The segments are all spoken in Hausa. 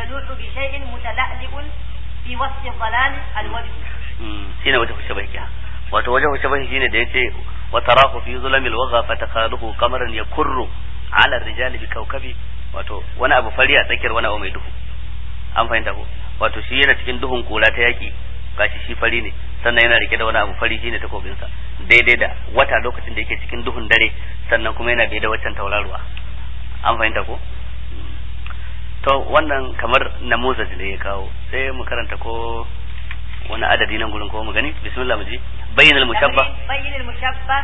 يلوح بشيء متلألئ في وسط الظلام الوجه shine wata shabahi wato wajen shabahi shine da yace wa tarahu fi zulamil waga fatakhaluhu qamaran yakurru ala rijali bi kawkabi wato wani abu fari a tsakiyar wani abu mai duhu an fahimta ko wato shi yana cikin duhun kula ta yaki gashi shi fari ne sannan yana rike da wani abu fari shine takobinsa daidai da wata lokacin da yake cikin duhun dare sannan kuma yana bai da waccan tauraruwa an fahimta ko to wannan kamar namuzaj ne ya kawo sai mu karanta ko wani adadi nan gurin ko mu gani bismillah mu ji bayyin al-mushabbah بين المشبه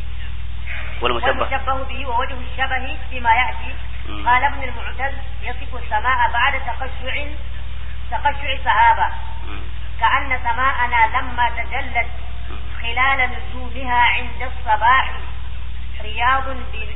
wal mushabbah والمشبه به ووجه الشبه فيما يأتي مم. قال ابن المعتز يصف السماء بعد تقشع تقشع سحابة Mm, كأن سماءنا لما تجلت mm. خلال نجومها عند الصباح رياض ب-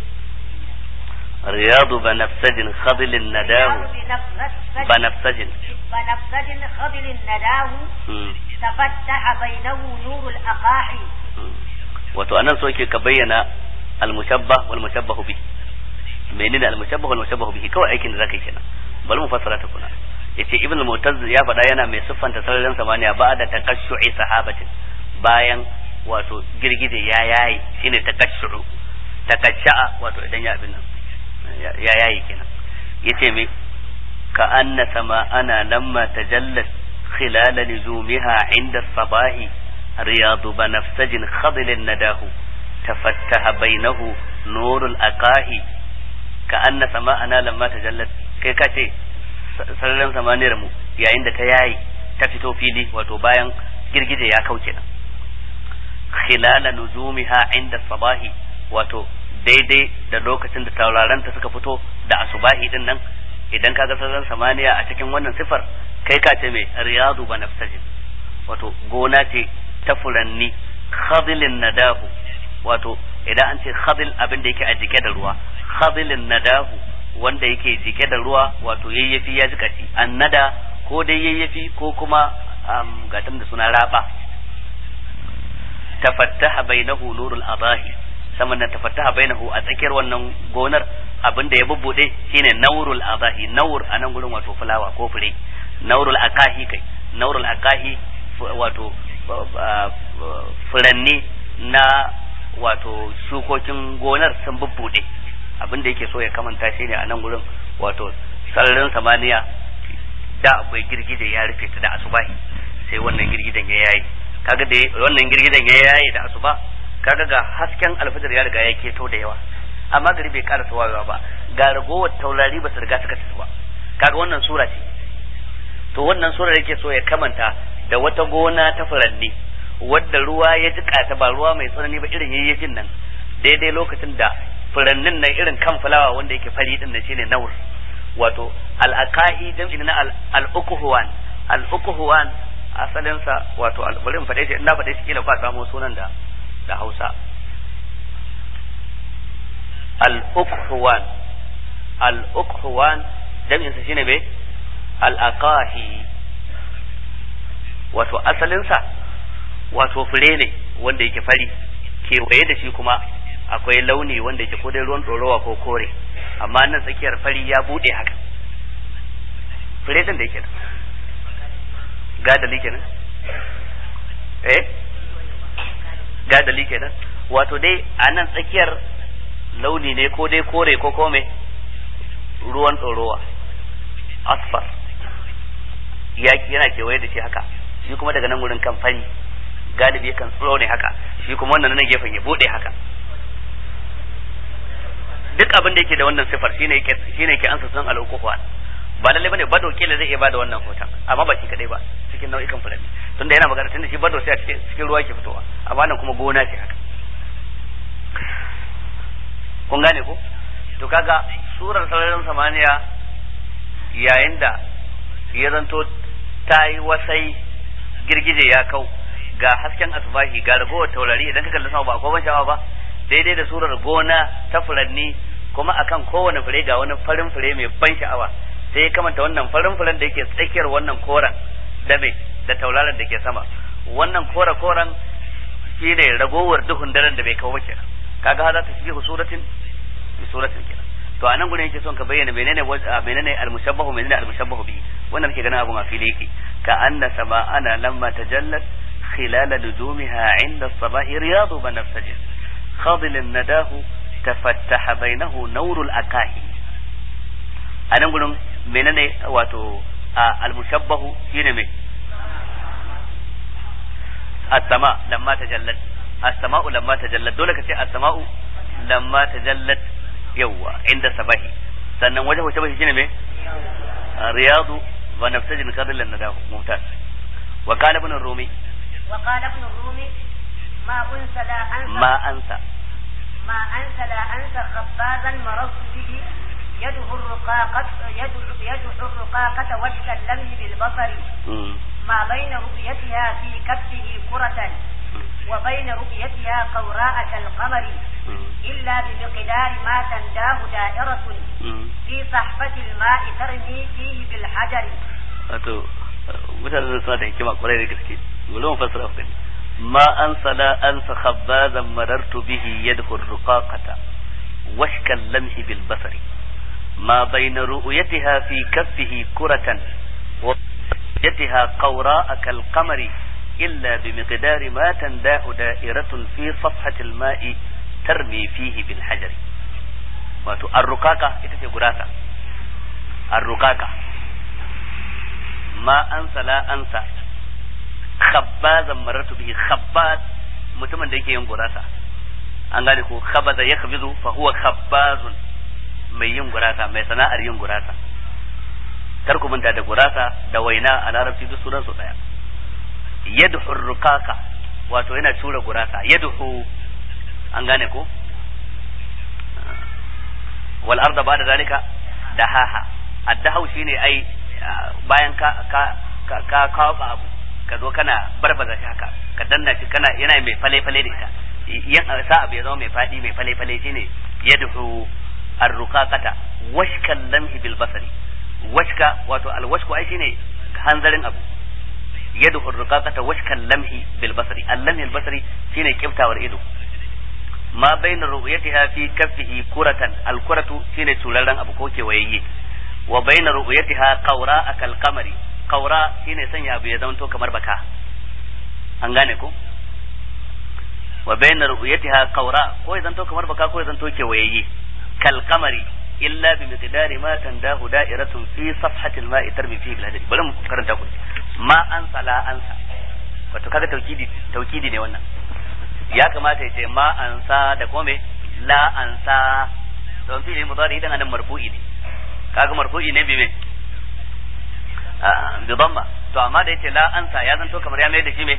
رياض بنفسج خضل نداه رياض بنفسج بنفسج بنفسج خضل نداه Mm, تفتح بينه نور الأقاحي mm. wato anan so yake ka bayyana al-mushabbah wal mushabbah bi menene al-mushabbah wal mushabbah bihi kawai aikin da zaka yi kenan bari mu fassara ta kuna yace ibn al-mu'tazz ya faɗa yana mai siffanta sararin samaniya ba da takashshu'i sahabatin bayan wato girgije ya yayi shine takashshu'u takashsha'a wato idan ya abin nan ya ya yayi kenan yace me ka anna sama'ana lamma tajallat khilala nujumiha inda sabahi riyadu banafsajin khadilin nadahu tafattaha bainahu nurul aqahi ka anna sama'ana lamma tajallat kai ka ce sararin samaniyar mu yayin da ta yayi ta fito fili wato bayan girgije ya kauce nan khilala nujumiha inda sabahi wato daidai da lokacin da tauraranta suka fito da asubahi din nan idan kaga sararin samaniya a cikin wannan sifar kai ka ce mai riyadu banafsajin wato gona ce ta furanni khadilin nadahu wato idan an ce khadil abin da yake a jike da ruwa khadilin nadahu wanda yake jike da ruwa wato yayyafi ya jika shi annada ko dai yayyafi ko kuma um, gatan da suna raba tafattaha bainahu nurul adahi saman nan tafattaha bainahu a tsakiyar wannan gonar abin da ya bubbude shine naurul adahi naur a nan gurin wato fulawa ko fure naurul akahi kai naurul akahi wato furanni na wato shukokin gonar sun bubbude abin da yake so ya kamanta shi ne a nan gurin wato sararin samaniya da akwai girgije ya rufe ta da asubahi sai wannan girgijen ya yayi kaga da wannan girgijen ya yayi da asuba kaga ga hasken alfajir ya riga ya keto da yawa amma gari bai ƙara tawayewa ba ga ragowar taurari ba su riga suka tafi ba kaga wannan sura ce to wannan sura yake so ya kamanta da wata gona ta furanni wadda ruwa ya jika ta ba ruwa mai tsanani ba irin yayyafin nan daidai lokacin da furannin nan irin kan fulawa wanda yake fari din nan shine naur wato al-aqahi jam'i na al-ukuhwan al-ukuhwan asalin sa wato bari in faɗe shi ina faɗe shi kila ba samu sunan da da Hausa al-ukuhwan al-ukuhwan jam'in sa shine me al-aqahi wato asalin sa wato fure ne wanda yake fari kewaye da shi kuma akwai launi wanda yake ko dai ruwan ɗorowa ko kore amma nan tsakiyar fari ya buɗe haka fure din da yake da gadali kenan eh gadali kenan wato dai a nan tsakiyar launi ne ko dai kore ko kome ruwan ɗorowa asfar yana kewaye da shi haka shi kuma daga nan wurin kan fari galibi yakan tsoro ne haka shi kuma wannan nan gefen ya bude haka duk abin da yake da wannan sifar shine yake shine yake ansa sunan al-ukuhwan ba lalle bane bado kila zai iya bada wannan hoton amma ba shi kadai ba cikin nau'ikan fulani tunda yana magana tunda shi bado sai a cikin cikin ruwa yake fitowa amma nan kuma gona ce haka kun gane ko to kaga surar sararin samaniya yayin da ya zanto ta yi wasai girgije ya kau ga hasken asbahi ga ragowar taurari idan ka kalli sama ba akwai ban sha'awa ba daidai da surar gona ta furanni kuma akan kowane fure ga wani farin fure mai ban sha'awa sai ya kamanta wannan farin furen da yake tsakiyar wannan koren da me da tauraron da ke sama wannan kore koren shi ne ragowar duhun daren da bai kawo kenan kaga za ta shi suratin bi suratin kenan to anan gurin yake son ka bayyana menene menene al-mushabbahu menene al-mushabbahu bi wannan ke ganin abu ma fili yake ka anna sama'ana lamma tajallat خلال لزومها عند الصباح رياض بنفسج خاضل نداه تفتح بينه نور الأكاهي أنا نقول منين واتو المشبه شين مي السماء لما تجلت السماء لما تجلت دولة كتير السماء لما تجلت يوا عند الصباح sannan wajen wace bashi shine me riyadu wa nafsajin qadlan nadahu mumtaz wa qala ibn rumi وقال ابن الرومي ما أنسى لا أنسى ما أنسى ما أنسى لا أنسى خبازا مررت به يده الرقاقة يده, يده الرقاقة وجه اللمه بالبصر ما بين رؤيتها في كفه كرة وبين رؤيتها قوراء كالقمر إلا بمقدار ما تنداه دائرة في صحفة الماء ترمي فيه بالحجر mutane suna da hikima kwarai da gaske bari mu fassara ku ma an sala an sa khabbazan marartu bihi yadkhul ruqaqata washkal lamhi bil basari ma bayna ru'yatiha fi kaffihi kuratan wa ru'yatiha qawra'a kal qamari illa bi miqdari ma tanda'u da'iratun fi safhati al ma'i tarmi fihi bil hajari wato ar-ruqaqa ita ce gurasa ar-ruqaqa ma ansa la ansa khabbazan marartu bihi khabbaz mutumin da yake yin gurasa an gane ko khabaza yakhbizu fa huwa khabbazun mai yin gurasa mai sana'ar yin gurasa kar ku manta da gurasa da waina a larabci duk sunan su daya yadhu ruqaqa wato yana tura gurasa yadhu an gane ko wal arda ba'da zalika dahaha addahu shine ai bayan ka ka ka kawo abu ka zo kana barbaza shi haka ka danna shi kana yana mai fale fale da ita yan sa abu ya zama mai fadi mai fale fale shine yadhu arruqaqata washkan lamhi bil basari washka wato al washku ai shine hanzarin abu yadhu arruqaqata washkan lamhi bil basari al lamhi al basari shine kiftawar ido ma bayna ru'yatiha fi kaffihi kuratan al kuratu shine turaren abu ko kewayayye wa bayna ru'yatiha qawra akal qamari qawra shine sanya abu ya zanto kamar baka an gane ko wa bayna ru'yatiha qawra ko ya zanto kamar baka ko ya zanto kewayayye kal qamari illa bi miqdari ma tandahu da'iratun fi safhati al-ma'i tarmi fihi bil hadid bari mu karanta ku ma ansa la ansa wato kaga taukidi taukidi ne wannan ya kamata ya ce ma ansa da kome la ansa don fi mudari idan anan marfu'i ne kaga marfu'i ne bi me bi dhamma to amma da yace la ansa ya zanto kamar ya mai da shi me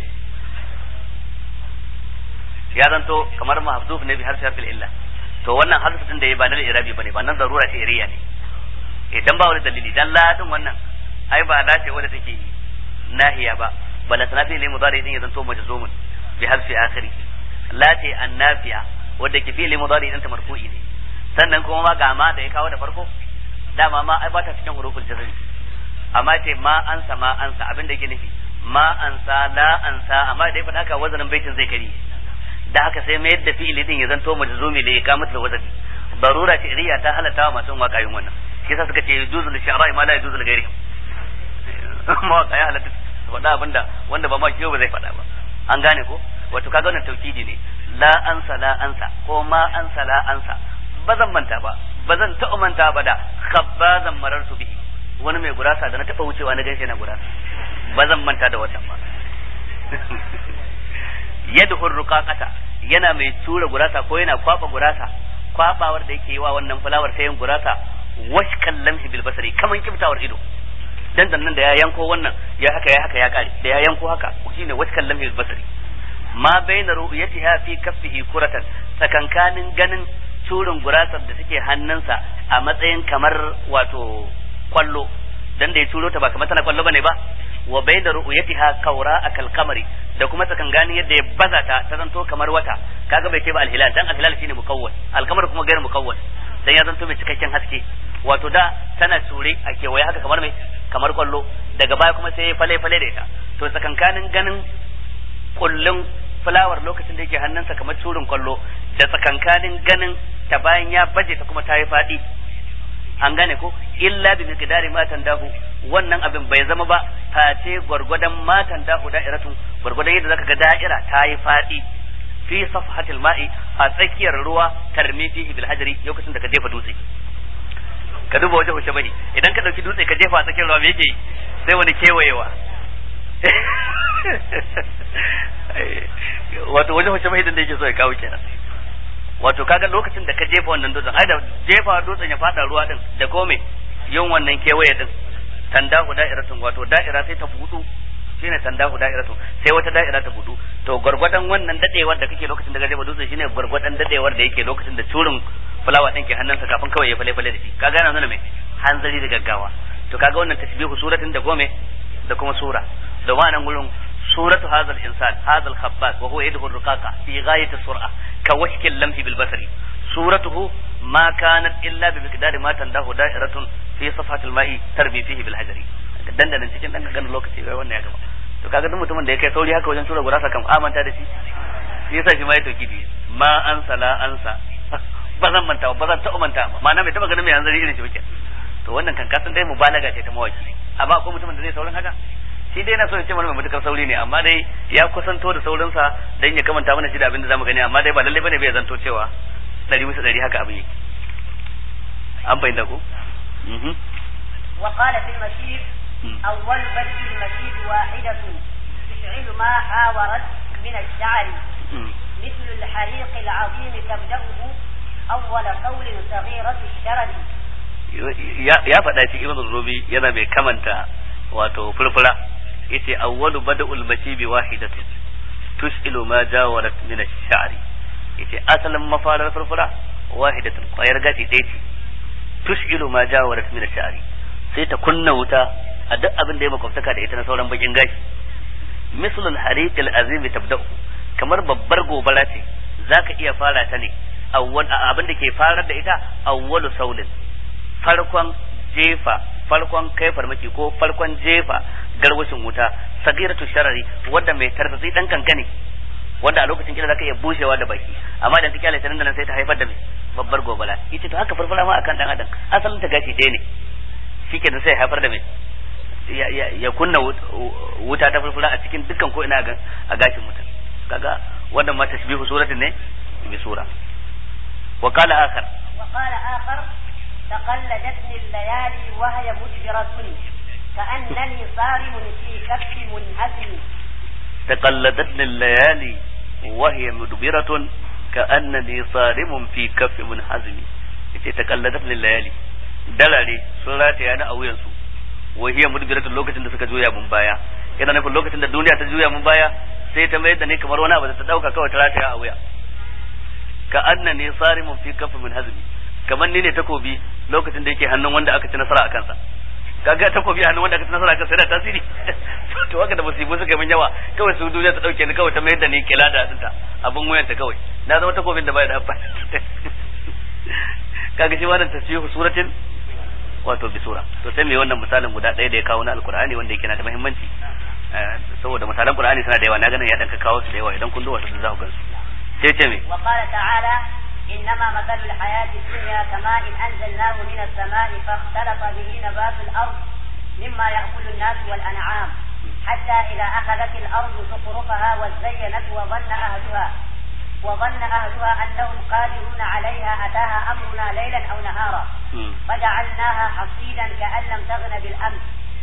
ya zanto kamar mahzuf ne bi harfi harfil illa to wannan harfi din da ya ba na irabi bane ba nan darura ce iriya ne idan ba wani dalili dan la din wannan ai ba la ce wadda take nahiya ba bala sanafi ne mudari din ya zanto majzumun bi harfi akhiri la ce annafiya wadda ke fi'li mudari din ta marfu'i ne sannan kuma ma ga ma da ya kawo da farko dama ma ai ba ta cikin huruful jazm amma ce ma ansa ma ansa abin da yake nufi ma ansa la ansa amma da ya faɗa haka wazanin baitin zai kari da haka sai mayar da fi'ili din ya zanto majzumi da ya kama da wazani darura ce riya ta halatta wa masu waka yin wannan shi yasa suka ce yujuzu li shi'ra ma la yujuzu li ghairihi mawaka ya halatta su faɗa abinda wanda ba ma kiyo ba zai faɗa ba an gane ko wato kaga wannan tauhidi ne la ansa la ansa ko ma ansa la ansa ba zan manta ba ba zan taɓa manta ba da khabbazan marartu bihi wani mai gurasa da na taɓa wucewa na gaishe na gurasa ba zan manta da wannan ba yadhur ruqaqata yana mai tura gurasa ko yana kwaba gurasa kwabawar da yake yi wa wannan fulawar ta yin gurasa washkan lamhi bil basari kaman kiftawar ido dan nan da ya yanko wannan ya haka ya haka ya kare da ya yanko haka shine washkan lamhi bil basari ma baina ru'yatiha fi kaffihi kuratan tsakankanin ganin turin gurasar da take hannunsa a matsayin kamar wato kwallo dan da ya turo ta ba kamar tana kwallo bane ba wa baina ru'yatiha kaura akal qamari da kuma tsakankanin yadda ya baza ta ta zanto kamar wata kaga bai ce ba alhilal dan alhilal shine mukawwas alqamar kuma gairu mukawwas dan ya zanto mai cikakken haske wato da tana ture a kewaye haka kamar mai kamar kwallo daga baya kuma sai ya fale fale da ita to tsakankanin ganin kullun fulawar lokacin da yake hannunsa kamar turin kwallo da tsakankanin ganin ta bayan ya baje ta kuma ta yi faɗi an gane ko illa bi miqdari ma tandahu wannan abin bai zama ba face gwargwadon ma tandahu da'iratun gwargwadon yadda zaka ga da'ira ta yi fadi fi safhatil ma'i a tsakiyar ruwa tarmi fihi bil hajri lokacin da ka jefa dutse ka duba wajen shabahi idan ka dauki dutse ka jefa a tsakiyar ruwa me yake sai wani kewayewa wato wajen shabahi din da yake so ya kawo kenan wato kaga lokacin da ka jefa wannan dutsen ai da jefa dutsen ya fada ruwa din da kome yin wannan kewaye din tandahu da'iratun wato da'ira sai ta budu shine tandahu da'iratun sai wata da'ira ta budu to gwargwadon wannan dadewar da kake lokacin da ka jefa dutsen shine gwargwadon dadewar da yake lokacin da turin fulawa din ke hannunsa kafin kawai ya fale fale da shi kaga yana nuna mai hanzari da gaggawa to kaga wannan tasbihu suratin da gome da kuma sura da wannan gurin suratu hadha al-insan hadha al-khabbas wa huwa yadhu ar-ruqaqa fi ghayati as-sur'a كوشك اللمح بالبصر سورته ما كانت إلا بمقدار ما تنده دائرة في صفحة الماء ترمي فيه بالحجر dandanan cikin dan kan lokaci wai wannan ya gaba to kaga duk mutumin da ya kai sauri haka wajen tura gurasa kam amanta da shi shi yasa shi ma ya toki bi ma an sala ansa ba zan manta ba zan taɓa manta ba ma'ana bai taɓa ganin mai hanzari irin shi ba to wannan kan kasan dai mubalaga ce ta mawaki amma akwai mutumin da zai saurin haka shi dai na so ya ce mana mai matukar sauri ne amma dai ya kusanto da saurinsa dan ya kamanta mana shi da abin da zamu gani amma dai ba lalle bane bai zanto cewa dari bisa dari haka abin yake an bayyana ko وقال في المشير أول بدء المشير واحدة تشعل ما حاورت من الشعر مثل الحريق العظيم تبدأه أول قول صغيرة الشرد ya faɗa shi ibn rubi yana mai kamanta wato furfura yace awwalu bada'ul mashibi wahidatu tus'ilu ma jawarat min ash-sha'ri yace asalin mafarar furfura wahidatu kwayar gashi ɗaya ce tus'ilu ma jawarat min ash-sha'ri sai ta kunna wuta a duk abin da ya makwabtaka da ita na sauran bakin gashi mislul hariq al-azim tabda'u kamar babbar gobara ce zaka iya fara ta ne awwal abin da ke farar da ita awwalu saulin farkon jefa farkon kai farmaki ko farkon jefa garwashin wuta sagiratu sharari wanda mai tartatsi dan kankane wanda a lokacin kila zaka iya bushewa da baki amma idan ta kyale ta nan da nan sai ta haifar da mai babbar gobala ita to haka farfara ma akan dan adam asalin ta gashi ɗaya ne shikenan sai haifar da mai ya kunna wuta ta farfara a cikin dukkan ko ina a gashin mutum kaga wannan ma tashbihu suratin ne bi sura wa qala akhar wa qala akhar تقلدتني الليالي وهي مجبرة كأنني صارم في كف منهزم تقلدتني الليالي وهي مدبرة كأنني صارم في كف منهزم ita taqalladatni layali dalare sun rataya na a wuyansu wa hiya mudbiratun lokacin da suka juya mun baya yana nufin lokacin da duniya ta juya mun baya sai ta mayar da ni kamar wani abu da ta dauka kawai ta rataya a wuya ka annani sarimun fi kafin min hazmi kamar ni ne takobi lokacin da yake hannun wanda aka ci nasara a kansa kaga takobi a hannun wanda aka ci nasara a kansa yana tasiri to haka da musibu suka min yawa kawai su duniya ta dauke ni kawai ta mayar da ni kila da dinta abin wuyanta kawai na zama takobin da bai da amfani kaga shi wannan tasbihu suratin wato bi sura to sai mai wannan misalin guda ɗaya da ya kawo na alkur'ani wanda yake na da muhimmanci saboda misalan qur'ani suna da yawa na ganin ya dan ka kawo su da yawa idan kun duba su za ku gansu sai ce me wa qala ta'ala إنما مثل الحياة الدنيا كماء أنزلناه من السماء فاختلط به نبات الأرض مما يأكل الناس والأنعام حتى إذا أخذت الأرض زخرفها وزينت وظن أهلها وظن أهلها أنهم قادرون عليها أتاها أمرنا ليلا أو نهارا فجعلناها حصيدا كأن لم تغن بالأمس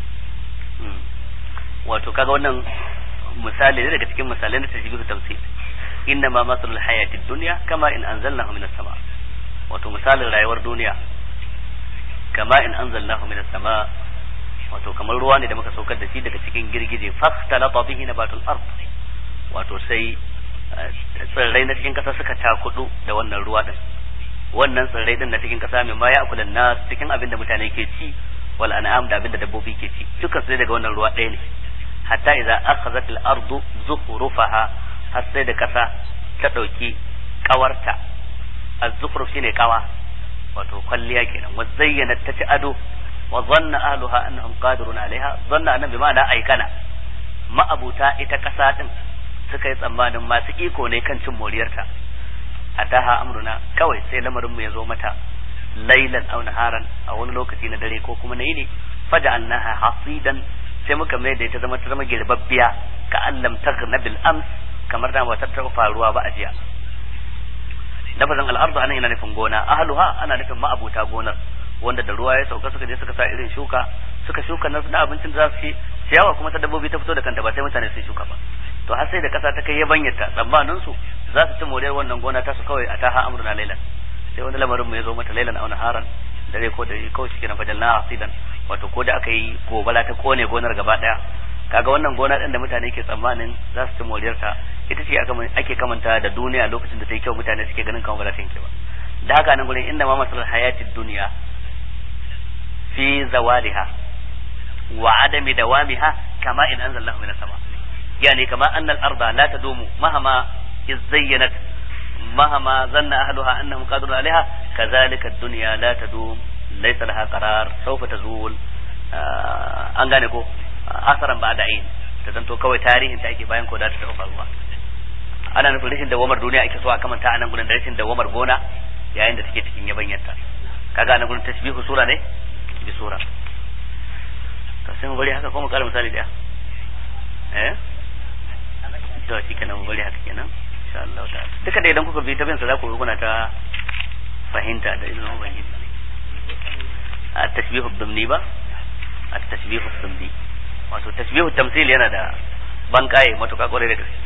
wato kaga wannan misali ne daga cikin misalai na tajbihu tamsil inna ma masalul hayati dunya kama in anzalnahu minas sama wato misalin rayuwar duniya kama in anzalnahu minas sama wato kamar ruwa ne da muka saukar da shi daga cikin girgije fastalata bihi nabatul ard wato sai tsirrai na cikin kasa suka takudu da wannan ruwa din wannan tsirrai din na cikin kasa mai ma ya akulan nas cikin abin da mutane ke ci wal an'am da abin da dabbobi ke ci dukkan sai daga wannan ruwa ɗaya ne hatta idza akhadhat al ardu zukhrufaha har sai da kasa ta dauki kawarta az-zukhruf shine kawa wato kwalliya kenan wa zayyana ta ci ado wa zanna ahluha annahum qadirun alaiha zanna annabi ma'ana aikana ma'abuta ita kasa din suka yi tsammanin masu iko ne kan cin moriyarta ataha amruna kawai sai lamarinmu ya zo mata lailan aw naharan a wani lokaci na dare ko kuma na yini faja'alnaha hasidan sai muka mai da ita zama ta zama girbabbiya ka allam taghna bil ams kamar da ba ta taɓa faruwa ba a jiya lafazin al'ardu anan yana nufin gona ahluha ana nufin ma'abuta gonar wanda da ruwa ya sauka suka je suka sa irin shuka suka shuka na abincin da za su ci ciyawa kuma ta dabbobi ta fito da kanta ba sai mutane sun shuka ba to har sai da kasa ta kai yabanyarta tsammanin su za su ci moriyar wannan gona ta su kawai a taha amruna lailan sai wani lamarin mu ya zo mata lailan auna haran dare ko da kawai shi kenan fajalna asidan wato ko da aka yi gobala ta kone gonar gaba daya kaga wannan gona din da mutane ke tsammanin za su ci moriyarta ita ce ake kamanta da duniya lokacin da ta yi kyau mutane suke ganin kamar ba za ta yanke ba da haka nan gurin inda ma masalar hayatid duniya fi zawaliha wa adami dawamiha kama in anzalallahu minas sama yani kama anna al-arda la tadumu mahama izayyanat mahama zanna ahluha annahum qadirun alaiha kadhalika ad-dunya la tadum laysa laha qarar sawfa tazul an gane ko asaran ba da ayin ta zanto kawai tarihin ta ake bayan ko da ta taɓa faruwa ana nufin rashin dawamar duniya ake so a kamanta a nan gudun da rashin dawamar gona yayin da take cikin yabanyarta kaga nan gudun tasbihu sura ne bi sura to sai mu bari haka ko mu kara misali daya eh to shi kenan mu bari haka kenan insha Allah ta duka da idan kuka bi ta bin sa za ku kuna ta fahimta da izinin ubangiji a tasbihu dumni ba a tasbihu dumni wato tasbihu tamsil yana da ban kaye matuƙa kwarai da gaske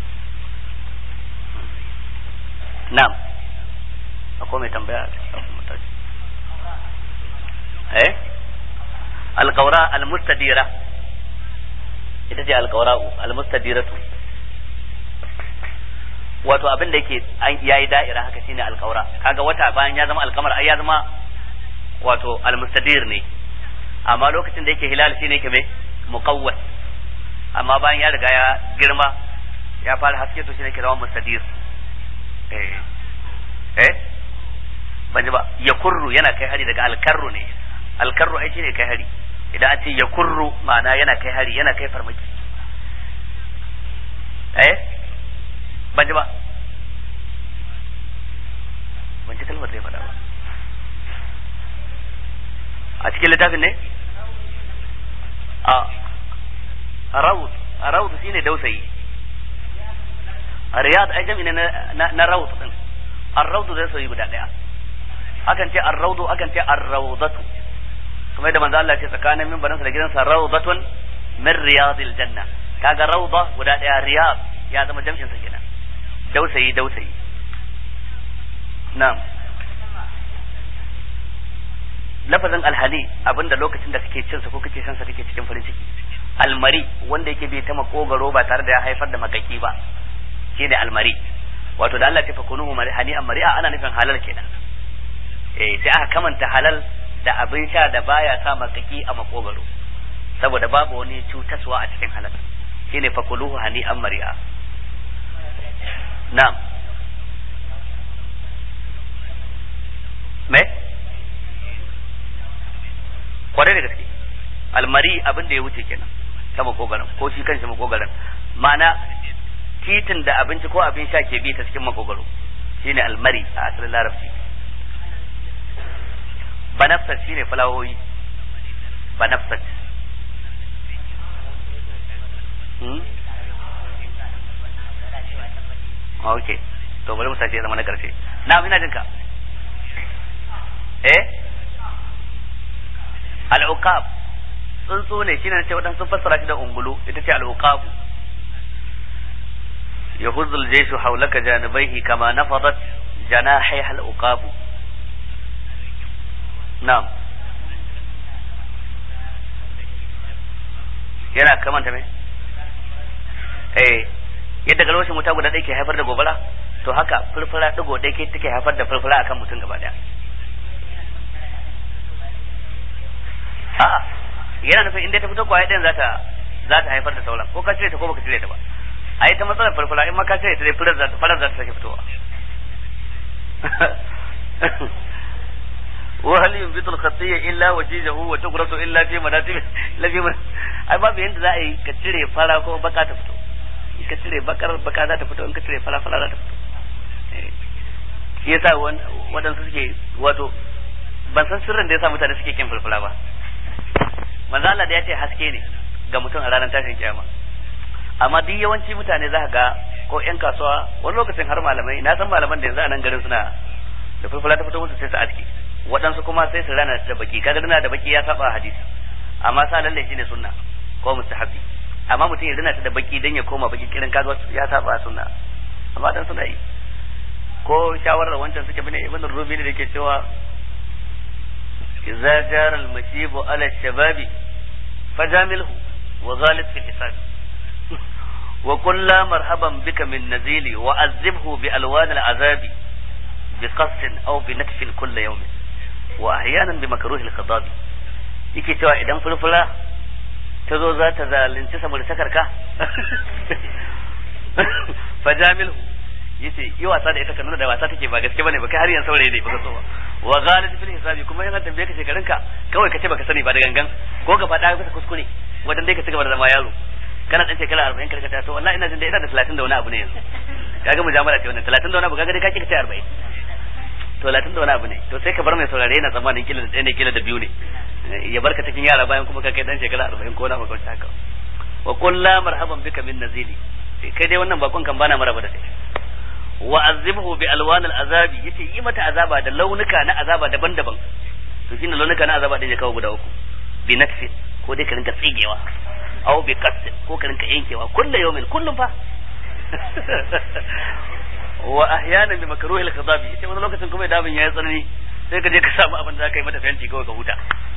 na'am akwai mai tambaya eh alqawra almustadira ita ce alqawra'u almustadiratu wato abin da yake yayi da'ira haka shine alqawra kaga wata bayan ya zama alkamar ai ya zama wato almustadir ne amma lokacin da yake hilal shine yake mai muqawwas amma bayan ya riga ya girma ya fara haske to shine yake zama mustadir eh eh ban ji ba ya kurru yana kai hari daga alkarru ne alkarru ai shine kai hari idan an ce ya kurru ma'ana yana kai hari yana kai farmaki eh ban ji ba ban ji kalmar da ya faɗa ba a cikin littafin ne a raud a raud shine dausayi riyad ai jami ne na raud din ar-raud zai soyi guda daya akan ce ar-raudu akan ce ar-raudatu kuma yadda manzo Allah ya ce tsakanin mimbarin da gidansa raudatun min riyadil janna kaga rauda guda daya riyad ya zama jam'in sa kenan dausayi dausayi na'am lafazin alhali abinda lokacin da kake cin sa ko kake shan sa kake cikin farin ciki almari wanda yake bai ta makogaro ba tare da ya haifar da makaki ba shine almari wato da Allah ya fa kunuhu hani an mari'a ana nufin halal kenan eh sai aka kamanta halal da abin sha da baya sa makaki a makogaro saboda babu wani cutaswa a cikin halal shine fa kuluhu hani an mari'a na'am me kwarai da gaske almari abin da ya wuce kenan ta makogaran ko shi kanshi makogaran ma'ana titin da abinci ko abin sha ke bi ta cikin makogaro shine almari a asalin larabci banafsat shine fulawoyi banafsat hmm? ok to bari mu sace zama na karshe na ina jinka eh al'uqab tsuntsu ne shine ce wadansu fassara shi da ungulu ita ce al'uqabu يهز الجيش حولك جانبيه كما نفضت جناحيها العقاب نعم yana kamanta me eh yadda galwashin wuta guda ɗaya ke haifar da gobara to haka furfura ɗigo ɗaya ke take haifar da furfura akan mutum gaba ɗaya a'a yana nufin inda ta fito kwaya ɗayan za ta za ta haifar da sauran ko ka cire ta ko baka cire ta ba a yi ta matsalar farfara in maka cire ta dai farar za ta farar za ta sake fitowa wa hal yunbitu al-khatiyya illa wajijahu wa tughrasu illa fi manatib la fi ai babu yanda za a yi ka cire fara ko baka ta fito in ka cire bakar baka za ta fito in ka cire fara fara za ta fito shi yasa waɗansu suke wato ban san sirrin da yasa mutane suke kin fulfula ba manzo Allah da ya ce haske ne ga mutum a ranar tashin kiyama amma duk yawanci mutane za ga ko yan kasuwa wani lokacin har malamai na san malaman da yanzu a nan garin suna da fulfula ta fito musu sai su aski waɗansu kuma sai su rana da baki kaga dana da baki ya saba hadisi amma sa lalle shine sunna ko mustahabi amma mutum ya rana ta da baki dan ya koma baki kirin kaga ya saba sunna amma dan suna yi ko shawarar wancan suke bane ibn rubi ne da ke cewa idza jara al-mashibu ala shababi fajamilhu wa ghalib fi hisab wa qul la marhaban bika min nazili wa azibhu bi alwan al-azabi bi qasd aw bi nakf kull yawm wa ahyanan bi makruh al-khadab yake cewa idan fulfula ta zo za ta zalunci saboda sakarka fajamilhu yace yi wasa da ita ka nuna da wasa take ba gaske bane ba kai har yan saurayi ne baka so ba wa ghalib fil hisabi kuma yana tambaye ka shekarun ka kawai ka ce baka sani ba da gangan ko ka faɗa ka kuskure wadan dai ka cigaba da zama yaro kana dan shekara 40 karka ta to wallahi ina jin da ina da 30 da wani abu ne yanzu kaga mujamala ce wannan 30 da wani abu kaga dai ka kika ce 40 to 30 da wani abu ne to sai ka bar mai saurare yana tsammanin kila da ɗaya ne kila da biyu ne ya barka cikin yara bayan kuma ka kai dan shekara 40 ko na maka haka wa qul la marhaban bika min nazili kai dai wannan bakon kan bana maraba da kai wa azibhu bi alwan azabi yace yi mata azaba da launuka na azaba daban-daban to shine launuka na azaba din ya kawo guda uku bi nakfi ko dai ka rinka tsigewa aw bi qasd ko ka rinka yankewa kullu yawmin kullum fa wa ahyana bi makruhil khadabi yace wani lokacin kuma da abin yayi tsanani sai ka je ka samu abin da zaka yi mata fenti kawai ka huta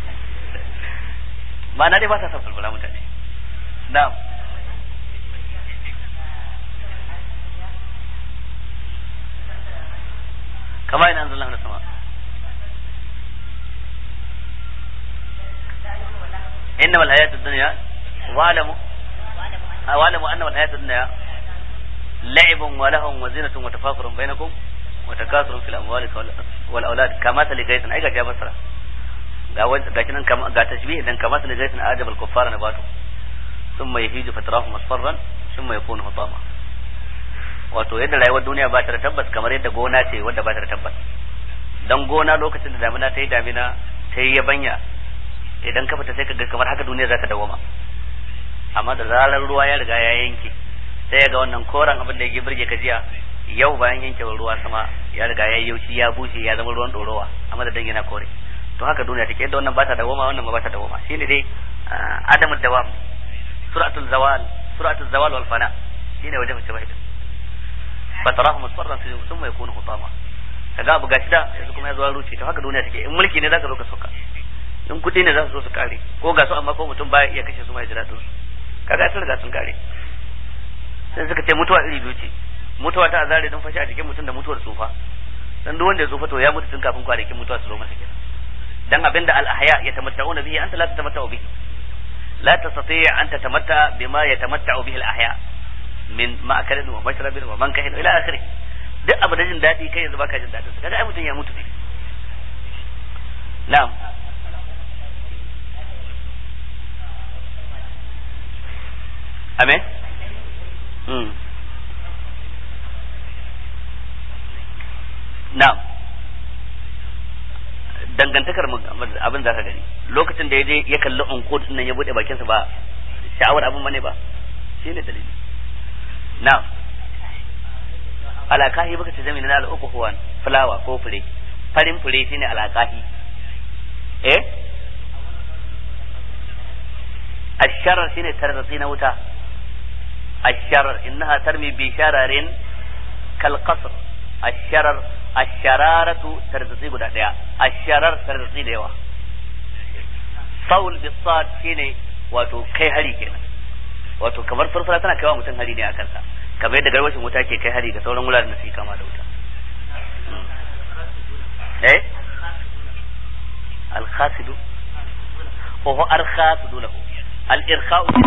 ma'ana dai ba sa son fulfula mutane na'am كما إن أنزل الله من السماء إنما الحياة الدنيا واعلموا واعلموا أنما الحياة الدنيا لعب ولهو وزينة وتفاخر بينكم وتكاثر في الأموال والأولاد كمثل غيث أي ga basara ga shi nan ga tashbih dan kamathal ghaythin ajaba al-kuffara nabatu thumma yahiju fatrahu masfarran thumma yakunu hutama wato yadda rayuwar duniya ba ta da tabbas kamar yadda gona ce wadda ba ta da tabbas dan gona lokacin da damina ta yi damina ta yi yabanya idan ka fita sai ka ga kamar haka duniya za ta dawoma amma da zarar ruwa ya riga ya yanke sai ya ga wannan koren abin da ya birge ka jiya yau bayan yankewar ruwa sama ya riga ya yaushi ya bushe ya zama ruwan ɗorowa amma da yana kore to haka duniya take yadda wannan ba ta dawoma wannan ba ta dawoma shine dai adamud dawam suratul zawal suratul zawal wal fana shine wajen shawahid fatarahu musfarran thumma yakunu hutama kaga abu gashi da yanzu kuma ya zo ruce to haka duniya take in mulki ne zaka zo ka soka in kudi ne za su zo su kare ko ga su amma ko mutum baya iya kashe su mai jira su kaga sun riga sun kare sai suka ce mutuwa iri biyu ce mutuwa ta azare don fashi a jikin mutum da mutuwar tsufa dan duk wanda ya tsufa to ya mutu tun kafin kwanakin mutuwa su zo masa kenan dan abinda al ahya yatamatta'una bihi anta la tatamatta'u bihi la tastati' an tatamatta bima yatamatta'u bihi al ahya min ma'akalin wa mashrabin wa mankahin ila akhirih duk abu da jin daɗi kai yanzu baka jin daɗin sa kaga ai mutum ya mutu ne na'am amen hmm na'am dangantakar abin za ka gani lokacin da ya je ya kalli unqud nan ya bude bakinsa ba sha'awar abin bane ba shine dalili na'am alakahi baka ce zami na al'uku huwan fulawa ko fure farin fure shine alakahi eh asharar shine tarzatsi na wuta asharar innaha tarmi bi shararin kal qasr asharar ashararatu tarzatsi guda daya asharar tarzatsi da yawa saul bisad shine wato kai hari kenan wato kamar farfara tana kaiwa mutum hari ne a kansa kamar yadda garwashin wuta ke kai hari da sauran wuraren da suke kama da wuta eh al-khasidu wa huwa al-khasidu lahu al-irkha'u